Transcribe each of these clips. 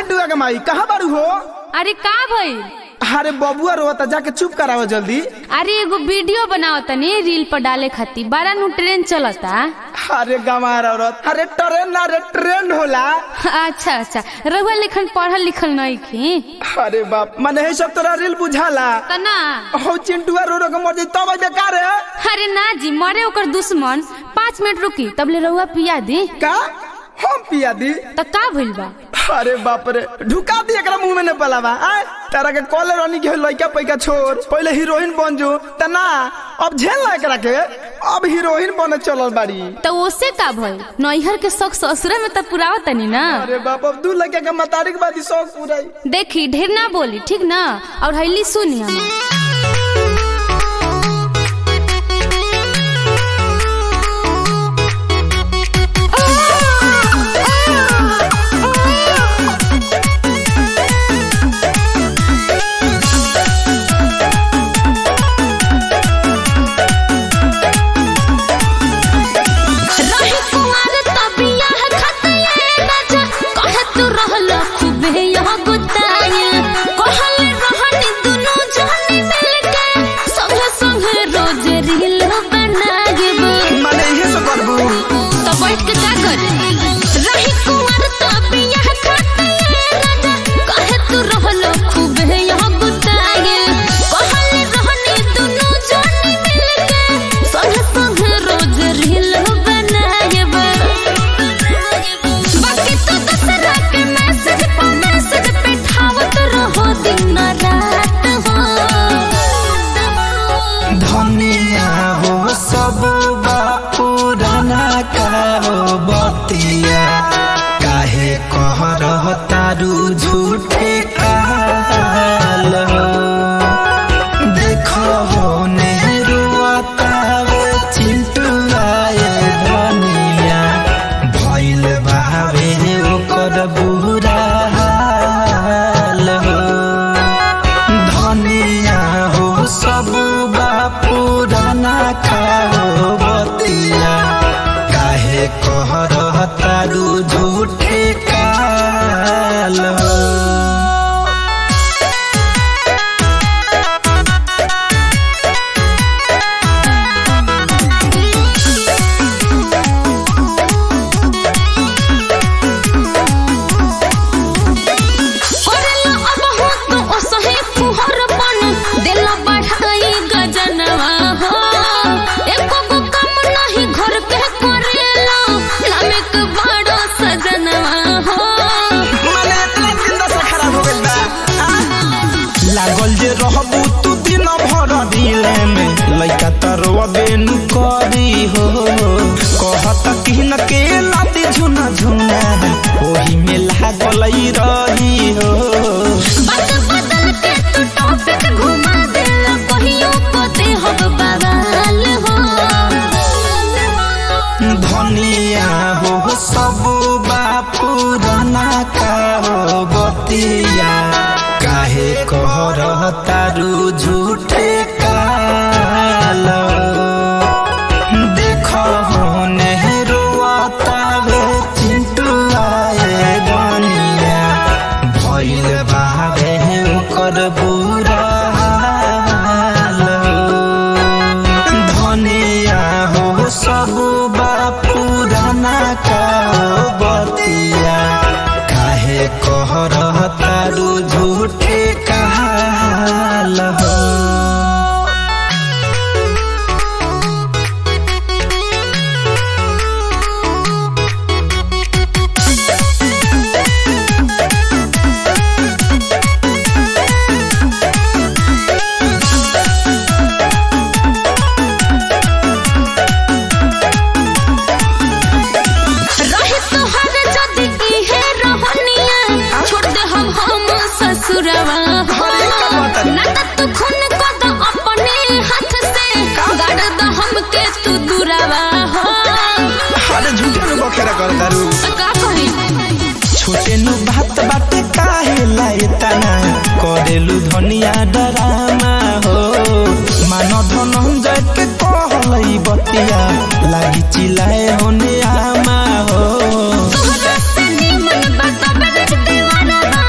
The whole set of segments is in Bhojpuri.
चिंटुआ के माई कहाँ बारू हो अरे का भइल अरे बबुआ रोता जाके चुप कराओ जल्दी अरे एगो वीडियो बनाओ तनी रील पर डाले खातिर बड़ा नु ट्रेन चलता अरे गंवार औरत अरे ट्रेन ना रे ट्रेंड होला अच्छा अच्छा रहुआ लिखन पढ़ल लिखल नहीं की अरे बाप मने है सब तोरा रील बुझाला त ना हो चिंटुआ रो रो के मर जाई तब बेकार है अरे ना जी मरे ओकर दुश्मन पाँच मिनट रुकी तब ले रहुआ पिया दी का हम पिया दी त का भइल बा अरे बाप रे ढुका दी एकरा मुंह में ने पलावा आय तारा के कॉलर रानी के लइका पैका छोड़ पहले हीरोइन बन जो त ना अब झेल ना एकरा के अब हीरोइन बने चलल बाड़ी त ओसे का भइल नैहर के शौक ससुरा में त पुरावा तनी ना अरे बाप अब दू लड़का के मतारिक बादी शौक पूराई देखी ढेर ना बोली ठीक ना और हैली सुनी हम रही कुंवर तबिया है खतिया राजा कहे तू रहल खूबे यह गुताया कहल रहनी दुनु जानी मिलके संगे संगे रोज रील बनाएब माने इहे सब करबू तो बैठ के का कर रही कुंवर तबिया है खतिया राजा कहे तू रहल खूबे यह गुताया कहल रहनी दुनु जानी मिलके संगे संगे रोज रील बनाएब बाकी तो दसरा के मैसेज पर मैसेज पिठावत रहो दिन रात हो धनिया हो सब पुराना का हो बतिया काहे कह रह तारू झूठे काल हो देखो हो नेहरुआतावे चिंटू आए धनिया भइल बावे ओकर बुरा हाल हो धनिया हो सब पुराना खाओ बतिया काहे कह रह तारू झूठे काल हो करलो अब हो तो ओसहे फुहर बन देला बढ़ाई गजनवा हो एको गो काम नहीं घर के करेला लामेक बड़ो सजनवा हो माने इतना जिंदा से खराब हो गइल बा लागल जे रहबू तू दिन भर दिले में लइका तरवा बेनु करी हो कहत कि न के लाती झुना झुना ओही में लागल रही हो बात बदल के तू टॉपिक घुमा देला कहियो को दे हो बवाल हो धनिया हो सब पुराना का हो बतिया काहे कह रह तारू झूठे काल देखो हो नेहरुआतावे चिंटू आए गनिया भइल बावे ओकर बुरा हाल धनिया हो सब पुराना का बतिया काहे कह रह तारू झूठे काल हो रहे तोहर जदी इहे रहनिया छोड़ दे हम हम ससुरवा हो ना त तू खून को द अपने हाथ से गाड़ द हमके तू दूरवा हो अरे झूठे में बखेरा कर दारू का करी छोटे नु बात बाटे काहे लाए तना करेलु धनिया डरामा हो मान धनंजय के कहलई बतिया लागी चिल्लाए होने आमा हो तोहरा से निमन बात बड़ दीवाना बा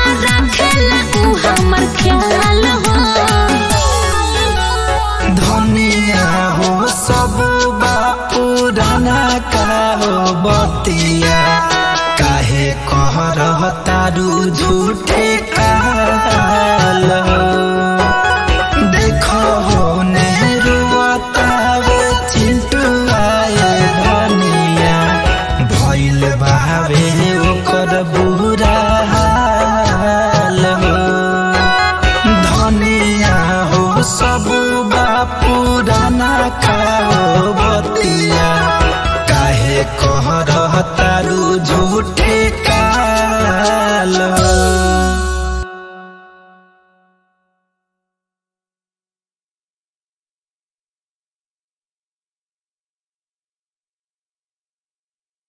तारू झूठे